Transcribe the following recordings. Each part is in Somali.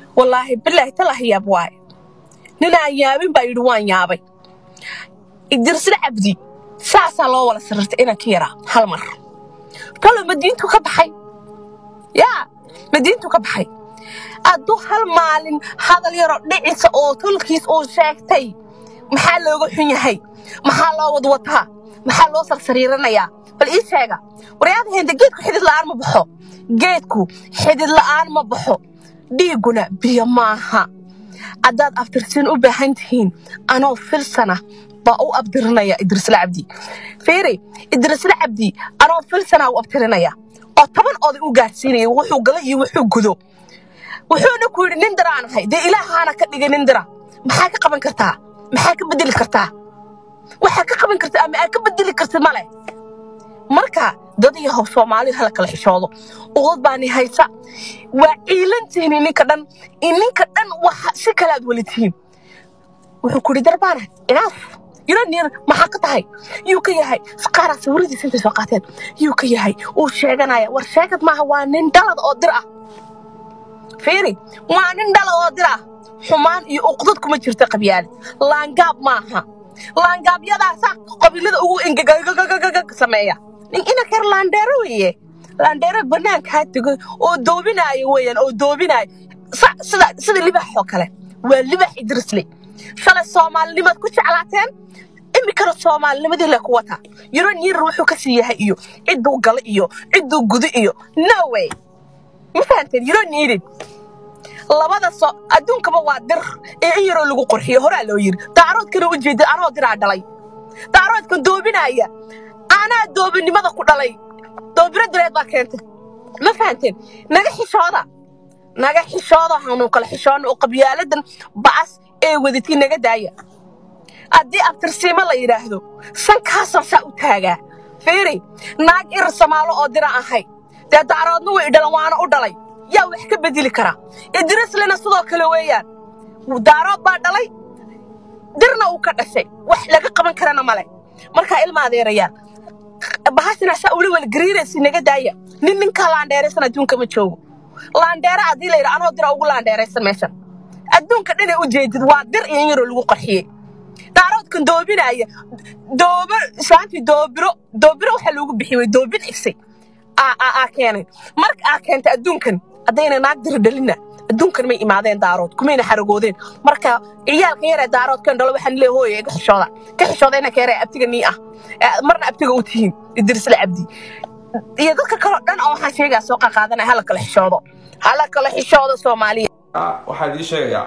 wallaahi bilaahi talah yaab waaye ninaan yaabin baa yidhi waan yaabay idirsila cabdi saasaa loo wala sarirtay inaan ka yaraa hal mar kalo madiintu ka baxay yaa madiintu ka baxay hadduu hal maalin hadal yaroo dhicisa oo tulkiis uu sheegtay maxaa looga xun yahay maxaa loo wadwataa maxaa loo sarsariiranayaa bal ii sheega waryaada hende geedku xidid la'aan ma baxo geedku xidid la'aan ma baxo dhiigguna biyo maaha haddaad abtirsiin u baahan tihiin anoo filsana baa u abtirinaya idrisla cabdi fiiri idrisla cabdi anoo filsanaa u abtirinaya oo toban oday u gaarsiinaya wuxuu gala iyo wuxuu gudo wuxuuna ku yidhi nin diraan ahay dee ilaahaana ka dhigay nin dira maxaa ka qaban kartaa maxaa ka bedeli kartaa waxaa ka qaban kartaa ama aad ka bedeli kartid male marka dad yahow soomaalidu hala kala xishoodo uqdad baani haysa waa ciilantihiin ininka dhan ininka dhan waxa si kale aad weli tihiin wuxuu ku yidhi darbaana inaaf yuraniyan maxaa ka tahay yuu ka yahay qaaraa sawiradiisa intay soo qaateen yuu ka yahay uu sheeganaya war sheegad maaha waa nin dhalad oo dir ah fiiri waa nin dhalad oo dir ah xumaan iyo uqdad kuma jirta qabyaalid laangaab maaha laangaabyadaasaa qabiilada ugu engegagagagagag sameeya nin inankeer laandheero weeye laandheero banaankaa tegay oo doobinaayo weeyaan oo doobinaayo sida sida libax oo kale waa libax idrisle shalay soomaalinimaad ku jeclaateen iminkana soomaalinimadii le ku wataa yaro niirar wuxuu ka sii yahay iyo cidduu gala iyo cidduu gudo iyo no way ma fahanteen yaro niidid labada so adduunkaba waa dir ee in yaroo lagu qurxiyo horaa loo yiri daaroodkana u jeeda anoo diraa dhalay daaroodkan doobinaaya anaa doobinimada ku dhalay doobiro direed baa keentay ma fahanteen naga xishooda naga xishooda hanu kala xishoona oo qabyaaladan ba'as ee wadatay naga daaya haddii abtirsiimo la yidhaahdo sankaasan saa u taagaa fiiri naag irir samaalo oo dira ahay dee daaroodna way dhalan waana u dhalay yaa wax ka bedeli karaa idrislina sidoo kale weeyaan daarood baa dhalay dirna uu ka dhashay wax laga qaban karana male markaa ilma adeerayaan bahashana saa ula walgariiraysi naga daaya nin ninkaa laandheeraysan adduunka ma joogo laandheere haddii la yidha anoo dira ugu laandheeraysan meeshan adduunka dhanay u jeedid waa dir iyo in yaroo lagu qarxiyey daaroodkan doobinaya doobo islaantii doobiro doobiro waxaa loogu bixiyey doobin ifsay aa keenay marka aa keentay adduunkan haddayna naag diri dhalina adduunkan may imaadeen daarood kumayna xaragoodeen marka ciyaalka yaree daaroodkan dhalo waxaan leeyahay hooyo iga xishooda ka xishooda inanka yaree abtiga nii ah marna abtiga u tihiin idrisla cabdi iyo dadka kaloo dhan oo waxaan sheegaa soo qaqaadanaya hala kala xishoodo hala kala xishoodo soomaaliya waxaan ii sheegayaa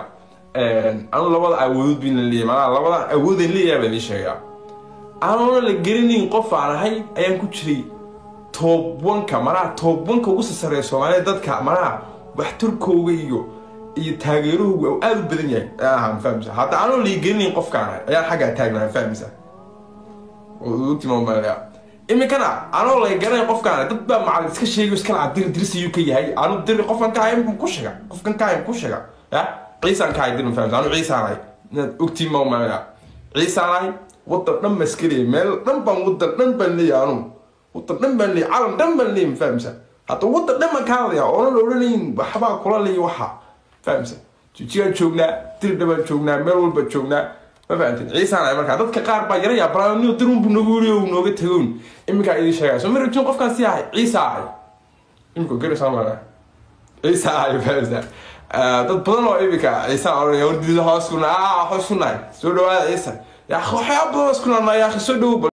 anu labada awoodood bayna leeyahay manaa labada awoodan leeyahay baan ii sheegayaa anuuna la gelinayn qof aan ahay ayaan ku jiray toobwanka manaha toobwanka ugu sasareeya soomaaliya dadka manaha waxtarkooga iyo iyo taageerahooga oo aada u badan yahay ayaan ahaa mafahmisa hadda anoo la gelinayn qofkaan ahay ayaan xaggaa taagnaa mafahmisa timamaya iminkana anoo lay garanay qofkaan dad baa macalin iska sheegayo iska laca dir dirsayuu ka yahay anu dir qofkan ka ahay ku sheega qofkan ka ahay ku sheega ya ciisaan ka ahay dir mafahmisa anu ciisaan ahay inaad ogtiin mamaya ciisaan ahay wadan dhan baan iska leeyahay meel dhan baan wadan dhan baan leeyahay anu wadan dhan baan leeyahay calan dhan baan leeyahay mafahmisa hadda wadan dhan baan ka hadlaya oonan odhanayn waxbaa kula leeya waxa fahmisa jijigaan joognaa dirdha baan joognaa meel walbaan joognaa ma fahanteen ciisaan ay markaa dadka qaar baa yara yaabaraanio dirunbu nagu weriyo nooga tagoon iminkaa idin sheegaya soo marajin qofkaan si ahay ciisa ahay imika garaysaa mara ciisa ahay fahamsa dad badan oo iminka ciisaan oranaya wardiida hoos kuna aa hoos kunahay soo dhawaada ciisa yaa waxyaaba badan hoos kunaanaa yaa soo dhowo